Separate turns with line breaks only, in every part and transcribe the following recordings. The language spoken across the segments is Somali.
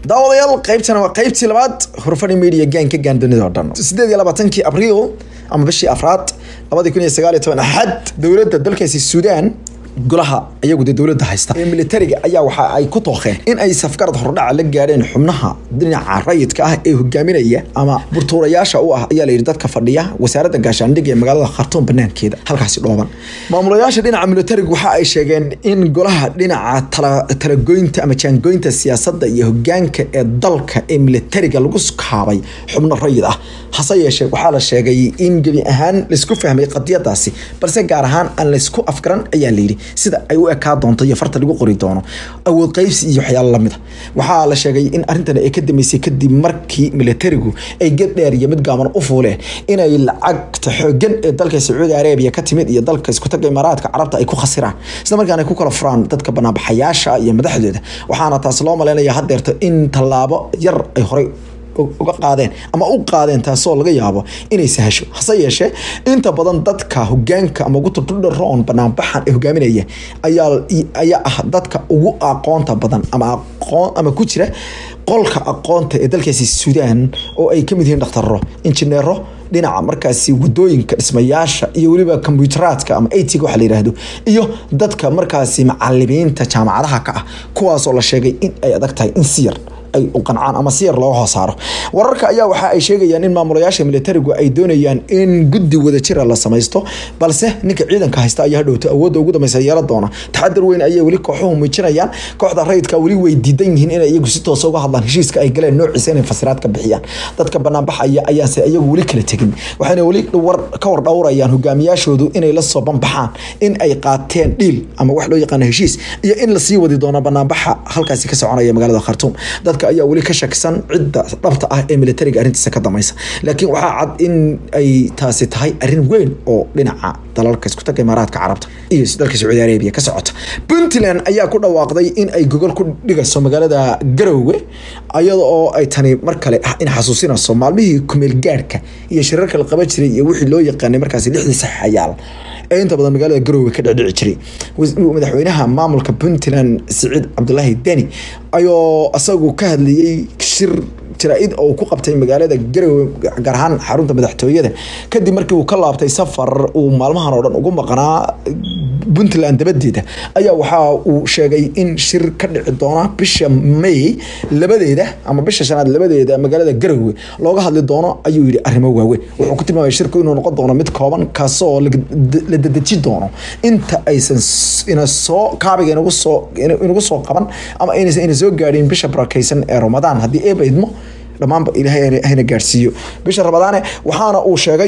daawadayaal qaybtana waa qaybtii labaad hurfani media gaanka gaan dunida oo dhan sideed iyo labaatankii abriil ama bishii afraad labadii kun iyo sagaal iyo toban axad dowladda dalkaasi suudaan golaha iyagu dee dowladda haysta ee militariga ayaa waxa ay ku tooqeen in ay safgarad hordhaca la gaadheen xubnaha dhinaca rayidka ah ee hogaaminaya ama burtuurayaasha u ah ayaa layidhi dadka fadhiya wasaaradda gaashaandhigga ee magaalada khartuum banaankeeda halkaasi dhooban maamulayaasha dhinaca militariga waxa ay sheegeen in golaha dhinaca talagoynta ama jaangoynta siyaasadda iyo hogaanka ee dalka ee militariga lagu kaabay xubno rayid ah hase yeeshee waxaa la sheegay in gebi ahaan laisku fahmay qadiyadaasi balse gaar ahaan aan laysku afgaran ayaa layidhi sida ay u ekaa doonto iyo farta lagu qori doono awood qaybsi iyo waxyaalo lamid a waxaa la sheegay in arrintan ay ka dambeysay kadib markii militarigu ay ged dheer iyo mid gaaban u fuuleen inay lacagta xoogan ee dalka sacuudi arabiya ka timid iyo dalka iskutaga imaaraadka carabta ay ku khasiraan isla markaana ay ku kala furaan dadka banaanbaxayaasha iyo madaxdooda waxaana taas loo maleynaya haddeerto in tallaabo yar ay horey uga qaadeen ama u qaadeen taasoo laga yaabo inay sahasho hase yeeshee inta badan dadka hogaanka ama ugu turdharoon banaanbaxan ee hogaaminaya ayaa ayaa ah dadka ugu aqoonta badan ama aqoon ama ku jira qolka aqoonta ee dalkaasi suudaan oo ay kamid yihiin dhakhtaro injineero dhinaca markaasi wadooyinka dhismayaasha iyo weliba kombutaraadka ama atiga waxa la yidhaahdo iyo dadka markaasi macalimiinta jaamacadaha ka ah kuwaasoo la sheegay in ay adag tahay in si yar ay u qancaan ama si yar looga hoos saaro wararka ayaa waxa ay sheegayaan in maamulayaasha militarigu ay doonayaan in guddi wadajira la samaysto balse ninka ciidanka haysta ayaa hadhowto awoodda ugu dambeysa yeelan doona taxadar weyn ayay weli kooxuhu muujinayaan kooxda rayidka weli way diidan yihiin inay iyagu si toosa uga hadlaan heshiiska ay galeen noociisa inay fasiraad ka bixiyaan dadka banaanbaxaya ayaanse iyagu weli kala tegin waxayna weli ka war dhowrayaan hogaamiyaashoodu inay la soo banbaxaan in ay qaateen dhiil ama wax loo yaqaano heshiis iyo in lasii wadi doono banaanbaxa halkaasi ka soconaya magaalada khartuum dadka ayaa weli ka shakisan cidda dhabta ah ee militariga arrintiisa ka dameysa laakiin waxaa cad in ay taasi tahay arrin weyn oo dhinaca dalalka iskutaga imaaraadka carabta iyo dalka sacuudi arabiya ka socota puntland ayaa ku dhawaaqday in ay gogol ku dhigayso magaalada garowe iyada oo ay tani mar kale in xasuusinayso maalmihii kumeel gaadhka iyo shirarka la qaban jiray iyo wixii loo yaqaanay markaasi lixdii saxayaal ee inta badan magaalada garowe ka dhecdhici jiray madaxweynaha maamulka puntland siciid cabdulaahi deni ayoo isagu ka hadlayey shir jaraa-id oo ku qabtay magaalada garowe gaar ahaan xarunta madaxtooyada kadib markii uu ka laabtay safar uu maalmahan oo dhan ugu maqnaa puntland dabadeeda ayaa waxa uu sheegay in shir ka dhici doona bisha may labadeeda ama bisha shanaad labadeeda magaalada garowe looga hadli doono ayuu yidhi arrimo waaweyn wuxuu ku tilmaamay shirku inuu noqon doono mid kooban kaasoo la dedeji doono inta aysan ina soo kaabiga inagu soo inagu soo qaban ama inaysan ina soo gaadhin bisha barakaysan ee ramadaan haddii eeba idmo dhammaanba ilaahay hayna gaadhsiiyo bisha ramadaane waxaana uu sheegay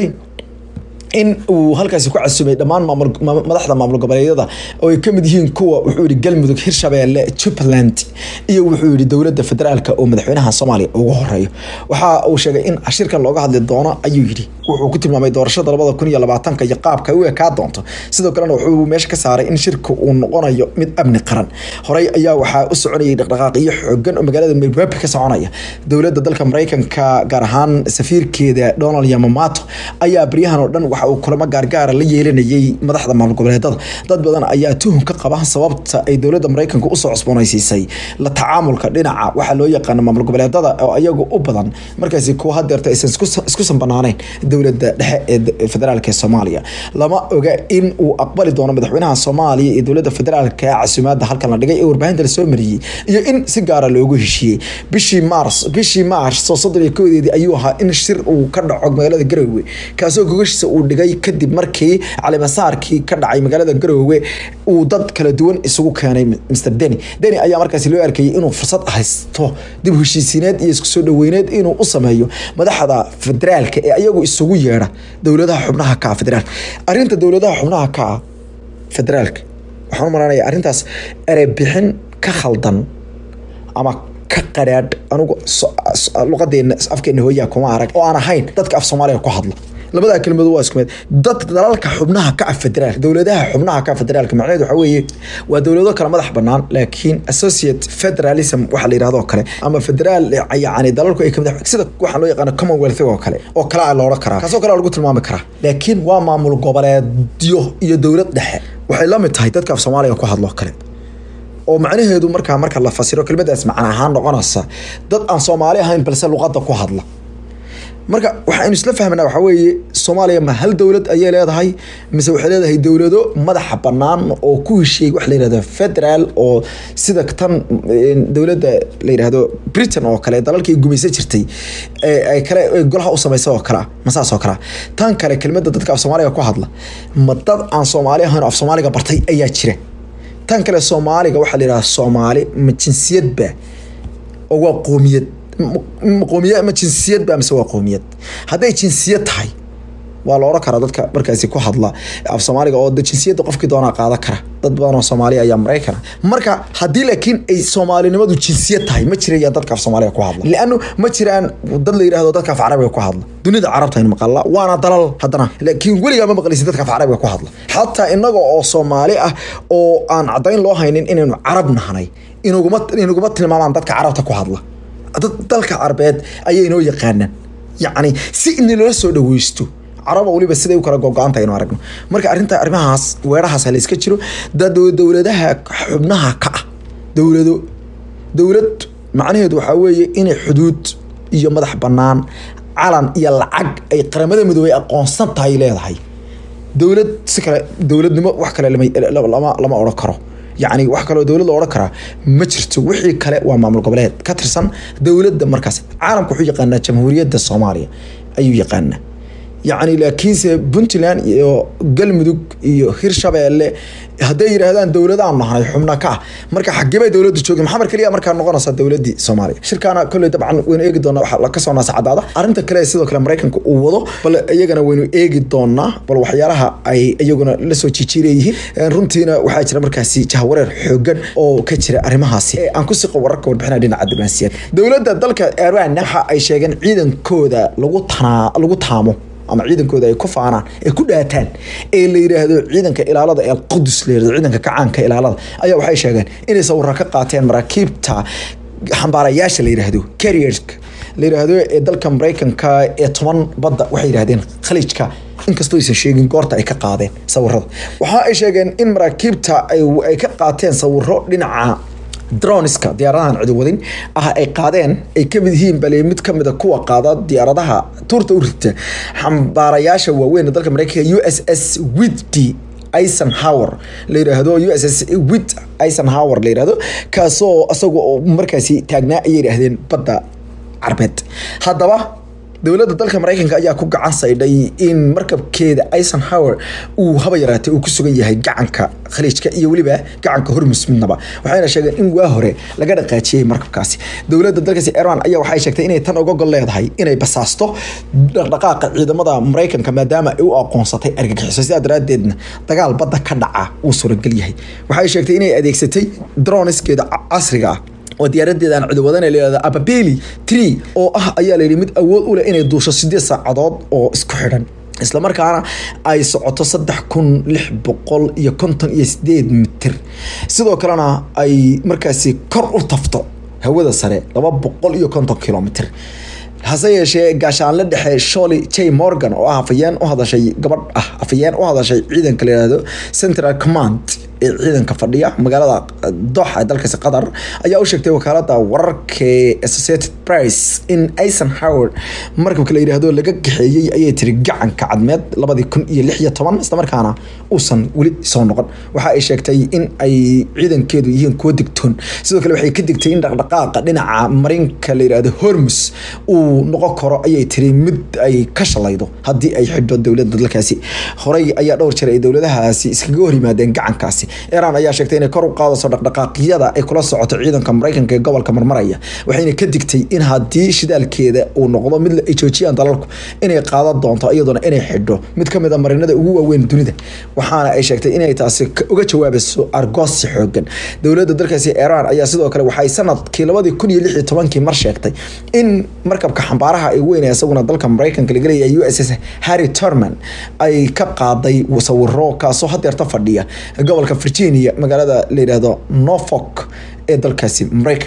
in uu halkaasi ku casumay dhammaan madaxda maamul goboleedyada oo ay kamid yihiin kuwa wuxuu yihi galmudug hirshabeelle jubbaland iyo wuxuu yihi dowladda federaalka oo madaxweynaha soomaaliya ugu horeeyo waxa uu sheegay in shirkan looga hadli doono ayuu yidhi wuxuu ku tilmaamay doorashada labada kun iyo labaatanka iyo qaabka ay u ekaa doonto sidoo kalena wuxuu meesha ka saaray in shirka uu noqonayo mid amni qaran horey ayaa waxaa u soconayay dhaqdhaqaaqiyo xoogan oo magaalada milwabi ka soconaya dowladda dalka maraykanka gaar ahaan safiirkeeda donald yamamato ayaa baryahan oo dhan waxa uu kulamo gaargaara la yeelanayay madaxda maamul goboleedada dad badan ayaa tuhun ka qaba sababta ay dowladda maraykanka usoo cusboonaysiisay la tacaamulka dhinaca waxaa loo yaqaana maamul goboleedada oo iyagu u badan markaasi kuwa hadeerta aysan isku sanbanaanayn dowladda dhexe ee federaalk ee soomaaliya lama oga in uu aqbali doono madaxweynaha soomaaliya iyo dowladda federaalka ee casumaada halkan la dhigay ee warbaahinta lasoo mariyey iyo in si gaara loogu heshiiyey bishii maars bishii maars oo soddon iyo koodeedii ayuu ahaa in shir uu ka dhaco magaalada garowe kaasoo gogashiisa uu dhigay kadib markii calimasaarkii ka dhacay magaalada garowe uu dad kala duwan isugu keenay mr deni deni ayaa markaasi loo arkayay inuu fursad haysto dib heshiisiineed iyo isku soo dhaweyneed inuu u sameeyo madaxda federaalka ee ayagu isugu yeedha dowladaha xubnaha ka federaalka arrinta dowladaha xubnaha ka federaalka waxaan u maranaya arrintaas erebixin ka khaldan ama ka qadhaadh anugu luqadeena afkeena hooyaa kuma arag oo aan ahayn dadka af soomaaliga ku hadla labadaa kelmadood waa isku mid dad dalalka xubnaha ka ah federaalka dowladaha xubnaha ka ah federaalka macnaheedu waxa weeye waa dowlado kale madax bannaan laakiin associate federalism waxa la yidhahdo kale ama federaal yacni dalalku ay kamid sida waxaa loo yaqaano commonwealth oo kale oo kale a loola karaa kaasoo kale lagu tilmaami karaa laakiin waa maamul goboleedyo iyo dowlad dhexe waxay la mid tahay dadka af soomaaliga ku hadlo kale oo macnaheedu markaa marka la fasiro kelmadaas macna ahaan noqonaysa dad aan soomaali ahayn balse luqadda ku hadla marka waxaynu isla fahmnaa waxaa weeye soomaaliya ma hal dowlad ayay leedahay mise waxay leedahay dowlado madaxa bannaan oo ku heshiiyey wax la yihahdo federal oo sida tan dowladda la yidhahdo britain oo kale dalalkii gumaysan jirtay ay kale golaha u samaysa oo kalea ma saas oo kalea tan kale kelmadda dadka af soomaaliga ku hadla ma dad aan soomaali ahayn oo af soomaaliga bartay ayaa jira tan kale soomaaliga waxaa la yidhahda soomaali ma jinsiyadba oo waa qoomiyad qoomiya ma jinsiyad ba mise waa qoomiyad hadday jinsiyad tahay waa la odhan karaa dadka markaasi ku hadla af soomaaliga oo jinsiyadda qofkii doonaa qaadan kara dad badan oo soomaaliya ayaa maraykana marka haddii laakiin ay soomaalinimadu jinsiyad tahay ma jirayaan dadka af soomaaliga ku hadla lianu ma jiraan dad la yidhahdo dadka af carabiga ku hadla dunida carabta aynu maqalla waana dalal haddana laakiin weligaa ma maqlaysid dadka af carabiga ku hadla xataa inaga oo soomaali ah oo aan caddayn loo haynin inaynu carab nahnay inaguma inaguma tilmaamaan dadka carabta ku hadla dalka carabeed ayay inoo yaqaanaan yacni si inalala soo dhaweysto caraba weliba siday u kala gogo-anta aynu aragno marka arrinta arrimahaas weerahaas la iska jiro dowladaha xubnaha ka ah dowlado dowlad macnaheedu waxaa weeye inay xuduud iyo madax bannaan calan iyo lacag ay qaramada midoobay aqoonsan tahay leedahay dowlad si kale dowladnimo wax kale lama lama odhan karo yacni wax kaloo dowlad la odhan karaa ma jirto wixii kale waa maamul goboleed ka tirsan dowladda markaas caalamka wuxuu yaqaanaa jamhuuriyadda soomaaliya ayuu yaqaanaa yacni laakiinse puntland iyo galmudug iyo hirshabeelle hadday yidhaahdaan dowladaan nahnay xubna ka ah marka xagebay dowladda joogin maxamar keliya markaa noqonaysa dowladii soomaaliya shirkaana kolley dabcan waynu eegi doonaa waxaa kasoo naascadaada arrinta kale sidoo kale maraykanka uu wado bal iyagana waynu eegi doonaa bal waxyaalaha ay iyaguna lasoo jijiileeyihiin runtiina waxaa jira markaasi jahwareer xoogan oo ka jira arrimahaasi aan ku siqo wararka warbixinaa dhinaca diblomaasiyaed dowladda dalka iran waxa ay sheegeen ciidankooda lagu tanaa lagu taamo ama ciidankooda ay ku faanaan ay ku dhaataan ee la yidhaahdo ciidanka ilaalada ee alqudus la yidhahdo ciidanka kacaanka ilaalada ayaa waxay sheegeen inay sawirra ka qaateen maraakiibta xambaarayaasha la yidhaahdo carrierska la yidhaahdo ee dalka maraykanka ee toban badda waxay yidhahdeen khaliijka inkastoo aysan sheegin goorta ay ka qaadeen sawirada waxa ay sheegeen in maraakiibta ay ka qaateen sawiro dhinaca droniska diyaaradahan cidiwadin ah ay qaadeen ay kamid yihiin bale mid kamida kuwa qaada diyaaradaha tuurta u rita xambaarayaasha waaweyn dalka mareykanka u s s widdy eisenhower la yiraahdo u s s wid eisenhower la yirahdo kaasoo isagu markaasi taagnaa ayay yidhaahdeen badda carbeed haddaba dowladda dalka maraykanka ayaa ku gacan saydhay in markabkeeda eisenhower uu haba yaraatay uu ku sugan yahay gacanka khaliijka iyo weliba gacanka hormus midnaba waxayna sheegeen in waa hore laga dhaqaajiyey markabkaasi dowladda dalkaasi iran ayaa waxay sheegtay inay tan uga gol leedahay inay basaasto dhaqdhaqaaqa ciidamada maraykanka maadaama ay u aqoonsatay argagixiso sidaa daraadeedna dagaal badda ka dhaca uu suuragal yahay waxay sheegtay inay adeegsatay droniskeeda casriga ah oo diyaaradeeda aan cidiwadan layihahdo ababeli tree oo ah ayaa layidhi mid awood u leh inay duusho sideed saacadood oo isku xidhan islamarkaana ay socoto saddex kun lix boqol iyo konton iyo sideed mitir sidoo kalena ay markaasi kor u tafto hawada sare laba boqol iyo konton kilomitr hase yeeshee gaashaanle dhexe sholi j morgan oo ah afayeen u hadashay gabadh ah afayeen u hadashay ciidanka la yihahdo central command ee ciidanka fadhiya magaalada doxa ee dalkaasi qatar ayaa u sheegtay wakaalada wararka associated price in eisenhower markabka la yidhaahdo laga gaxeeyey ayay tiri gacanka cadmeed labadii kun iyo lix iyo toban islamarkaana uusan weli soo noqon waxa ay sheegtay in ay ciidankeedu yihiin kuwo digtoon sidoo kale waxay ka digtay in dhaqdhaqaaqa dhinaca marinka la yidhaahdo hormus uu noqon karo ayay tiri mid ay ka shalaydo haddii ay xidho dowladda dalkaasi horey ayaa dhowr jeer ay dowladahaasi iskaga hor yimaadeen gacankaasi iran ayaa sheegtay inay kor u qaadayso dhaqdhaqaaqyada ay kula socoto ciidanka maraykanka ee gobolka marmaraya waxayna ka digtay in haddii shidaalkeeda uu noqdo mid ay joojiyaan dalalku inay qaadan doonto iyadoona inay xidho mid kamid a marinada ugu waaweyn dunida waxaana ay sheegtay inay taasi uga jawaabayso argoosi xoogan dowladda dalkaasi iran ayaa sidoo kale waxay sanadkii labadii kun iyo lix iyo tobankii mar sheegtay in markabka xambaaraha ay weyn isaguna dalka maraykanka laga leeyahay u s s harry turman ay ka qaaday sawiro kaasoo hadeerta fadhiya gobolka virginia magaalada la yidhaahdo norfolk ee dalkaasi maraykanka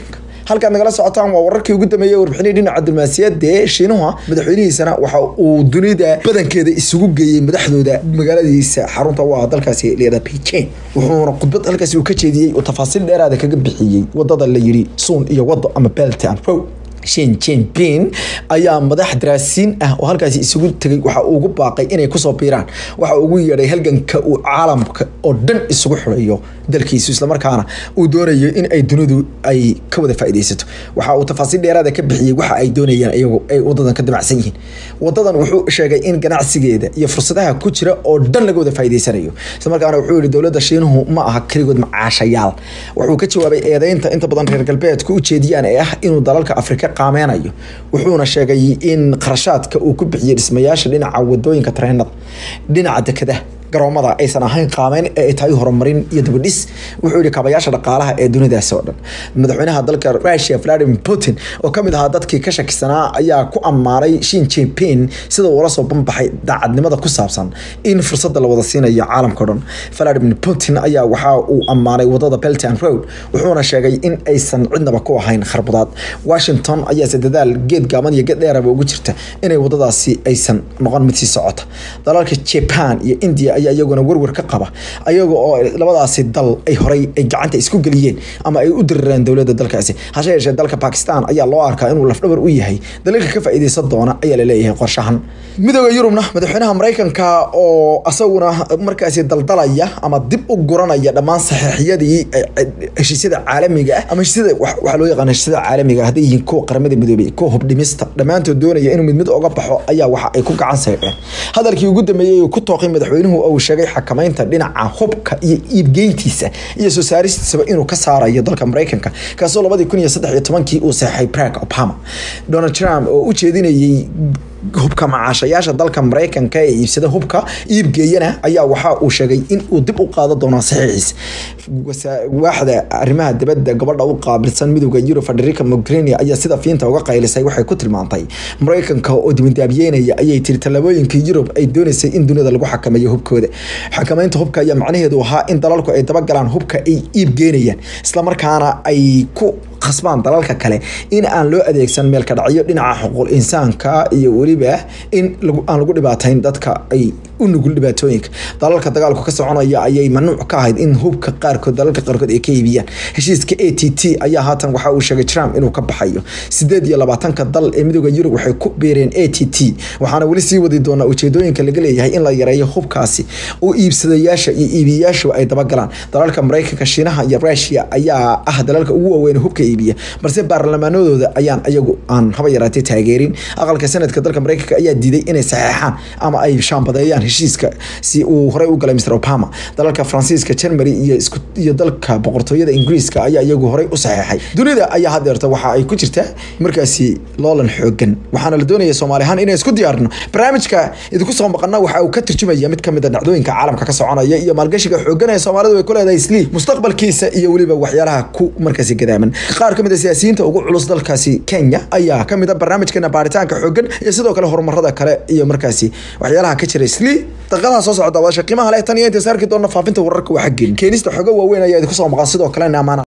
halkaad nagala socotaan waa wararkii ugu dambeeyey warbixinii dhinaca diblomaasiyadda ee shiinuha madaxweynihiisana waxa uu dunida badankeeda isugu geeyey madaxdooda magaaladiisa xarunta u ah dalkaasi leeda beijing wuxuuna khudbad halkaasi uu ka jeediyey uu tafaasiil dheeraada kaga bixiyey wadada la yiri suun iyo wado ama belt and road shin jinping ayaa madax daraasiin ah oo halkaasi isugu tegay waxa uu ugu baaqay inay kusoo biiraan waxa uu ugu yeedhay halganka uu caalamka oo dhan isugu xirayo dalkiisu islamarkaana uu doonayo in ay dunidu ay ka wada faa'iidaysato waxa uu tafaasiil dheeraada ka bixiyey waxa ay doonayaan iyagu ay wadadan ka damacsan yihiin wadadan wuxuu sheegay in ganacsigeeda iyo fursadaha ku jira oo dhan laga wada faa'iidaysanayo islamarkaana wuxuu yihi dowladda shiinuhu ma aha keligood macaashayaal wuxuu ka jawaabay eedeynta inta badan reer galbeedku u jeediyaan ee ah inuu dalalka afrika qaameynayo wuxuuna sheegay in qarashaadka uu ku bixiyey dhismayaasha dhinaca wadooyinka tareenada dhinaca dekadaha garoomada aysan ahayn qaameyn ee ay tahay horumarin iyo dabadhis wuxuu yihi kaabayaasha dhaqaalaha ee dunidaasi oo dhan madaxweynaha dalka russia vladimir putin oo kamid ahaa dadkii ka shakisanaa ayaa ku ammaanay shin jinping sida uula soo banbaxay daacadnimada ku saabsan in fursada la wada siinayo caalamka o dhan vladimir putin ayaa waxa uu ammaanay wadada belt and road wuxuuna sheegay in aysan cidnaba ku ahayn kharbudaad washington ayaase dadaal geed gaaban iyo geed dheeraba ugu jirta inay wadadaasi aysan noqon mid sii socota dalalka japan iyo india ayaa iyaguna werwer ka qaba ayaga oo labadaasi dal ay horay ay gacanta isku geliyeen ama ay u dirireen dowladda dalkaasi hase yeeshee dalka bakistan ayaa loo arkaa inuu lafdhabar u yahay dalalka ka faa'iidaysan doona ayaa la leeyahay qorshahan midooda yurubna madaxweynaha maraykanka oo asaguna markaasi daldalaya ama dib u guranaya dhammaan saxiixyadii heshiisyada caalamiga ah ama heshiisyada waxaa loo yaqaan heshiisyada caalamiga hadday yihiin kuwa qaramada midoobay kuwa hubdhimista dhammaantood doonaya inuu mid mid oga baxo ayaa waxa ay ku gacan saydheen hadalkii ugu dambeeyey uu ku tooqay madaxweynuhu uu sheegay xakamaynta dhinaca hubka iyo iibgeyntiisa iyo soo saaristiisaba inuu ka saarayo dalka maraykanka kaasoo labadii kun iyo saddex iyo tobankii uu seexay barack obama donald trump oo u jeedinayey hubka macaashayaasha dalka maraykanka ee iibsada hubka iibgeeyana ayaa waxa uu sheegay in uu dib u qaado doono saxiixiisa waaxda arrimaha dibadda gabadha u qaabilsan midowda yurub federica mogherini ayaa sida fiinta uga qaylisay waxay ku tilmaantay maraykanka oo dibindaabiyeynaya ayay tiri tallaabooyinka yurub ay doonaysay in dunida lagu xakameeyo hubkooda xakamaynta hubka ayaa macnaheedu ahaa in dalalku ay dabagalaan hubka ay iibgeynayaan islamarkaana ay ku khasbaan dalalka kale in aan loo adeegsan meelka dhacyo dhinaca xuquuq insaanka iyo weliba in aan lagu dhibaatayn dadka ay u nugul dhibaatooyinka dalalka dagaalku ka soconaya ayay mamnuuc ka ahayd in hubka qaarkood dalalka qaarkood ay ka iibiyaan heshiiska a t t ayaa haatan waxa uu sheegay trump inuu ka baxayo sideed iyo labaatanka dal ee midooda yurub waxay ku beereen a t t waxaana weli sii wadi doonaa ujeedooyinka laga leeyahay in la yareeyo hubkaasi oo iibsadayaasha iyo iibiyayaashu ay dabagalaan dalalka maraykanka shiinaha iyo rusia ayaa ah dalalka ugu waaweyn hubka iibiya balse baarlamaanadooda ayaan ayagu aan haba yaraatay taageerin aqalka sanadka dalka maraykanka ayaa diiday inay saxeexaan ama ay shaambadeeyaan heshiiska si uu horey u galay mr obama dalalka faransiiska germany iyo iyo dalka boqortooyada ingiriiska ayaa iyagu horey u saxeexay dunida ayaa hadeerta waxa ay ku jirtaa markaasi loolan xoogan waxaana la doonaya soomaali ahaan inay isku diyaarino barnaamijka idinku soo maqana waxa uu ka turjumaya mid kamid a dhacdooyinka caalamka ka soconaya iyo maalgashiga xoogan ee soomaalidu ay ku leedahay slii mustaqbalkiisa iyo weliba waxyaalaha ku markaasi gadaaman qaar kamid a siyaasiyiinta ugu culus dalkaasi kenya ayaa kamid a barnaamijkeena baaritaanka xoogan iyo sidoo kale horumarada kale iyo markaasi waxyaalaha ka jira slii daqiiqadaha soo socda wadasha qiimaha leh tan iyo intays arki doona faafinta wararka waa xaggeen keenista xogo waaweyn ayaa idinku soo maqan sidoo kalena amaana